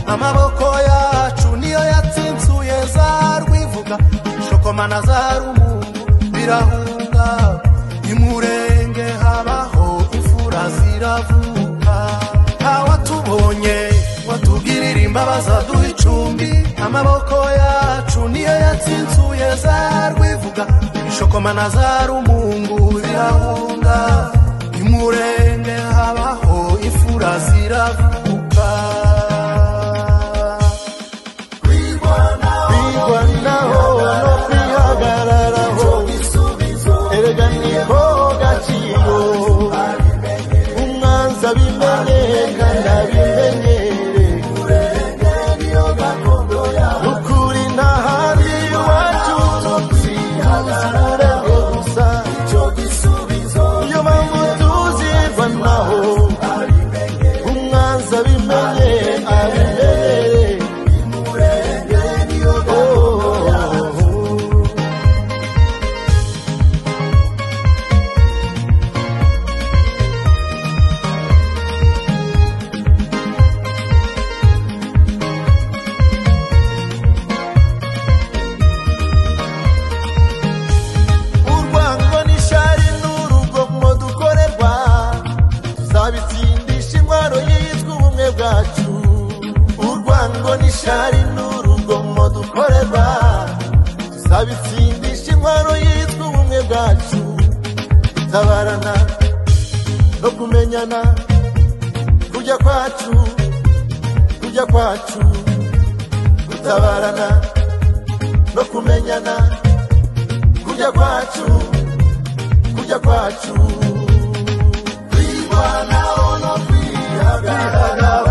amaboko yacu niyo yatsinsuye za rwivuga shokomana za rumungu birahunga imurenge habaho imfura ziravuka ntawatubonye watugirira imbabazi aduha icumbi amaboko yacu niyo yatsinsuye za rwivuga shokomana za rumungu birahunga imurenge habaho imfura ziravuka kwigwanaho no kwihagararaho erega niho gaciro umwanza bimenye kandi abimenyere ukuri nta handi iwacu tuzihagararaho gusa iyo mpamvu tuzigwanaho umwanza bimenye abimenyere urwango n'ishari n'urugomo dukorerwa tuzabitsindisha intwaro yitwa ubumwe bwacu urwango n'ishari n'urugomo dukorerwa tuzabitsindisha intwaro yitwa ubumwe bwacu gutabarana no kumenyana kujya kwacu kujya kwacu gutabarana no kumenyana kujya kwacu kujya kwacu kwirwanaho no kwihagararaho